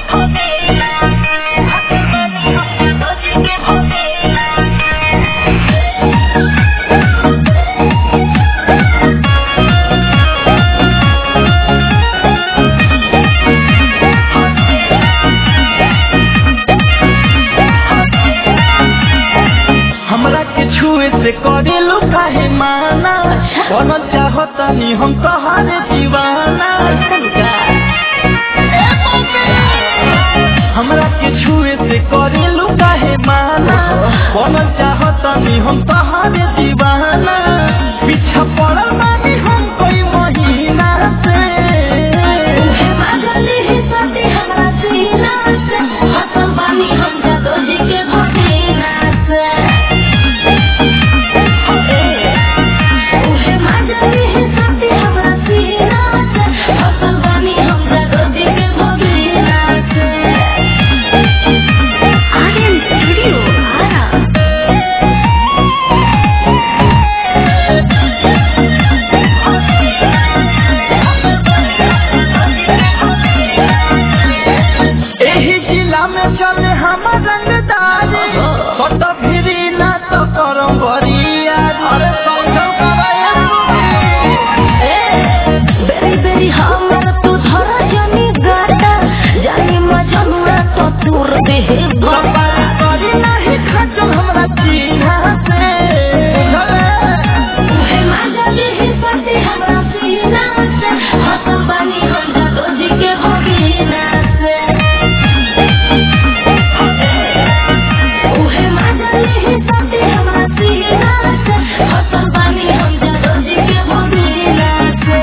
हमरा के छुए से करेलू काहे माना बनल चाहतनी हम तोहारे दीवाना हमरा के छुए से करेलू काहे माना बनल चाहतनी हम तोहारे दीवाना पीछा पड़ल बानी हम कोई महीना से एही जिला में चले हमर रंगदारी सट फिरी ना तो करम बरिया अरे समझौ तूर देहे बाबा करी नहीं खचल हमरा चिन्हा से उहे मांगले हे पते हमरा सीना से हसन बानी हम जादो जी के भगीना से उहे मांगले हे पते हमरा सीना से हसन बानी हम जादो जी के भगीना से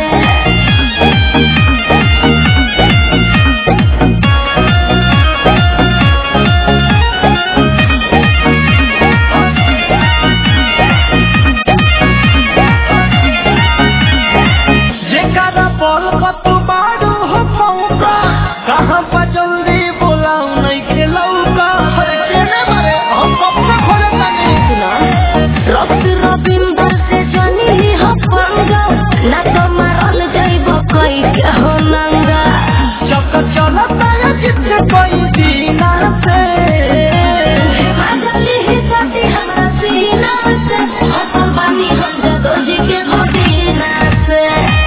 जेकरा बल पतु बाड़ू हो पौका कहाँ पर जल्दी बोलाऊ नहीं खेलौका हर केने बारे हम कपड़ा खोले तनी रक्त रविंदर से जनी हो पंगा ना तो मारल जाइब कई के हो नंगा चक चलता है जितने कोई दीना से मांगले हे पते हमरा सीना से हसन बानी हम जादो जी के भगीना से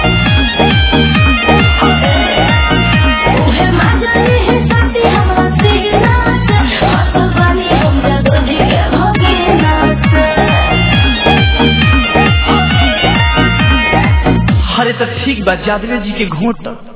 उहे मांगले हे पते हमरा सीना से हसन बानी हम जादो जी के भगीना से अरे तो ठीक बा जादवे जी के घोट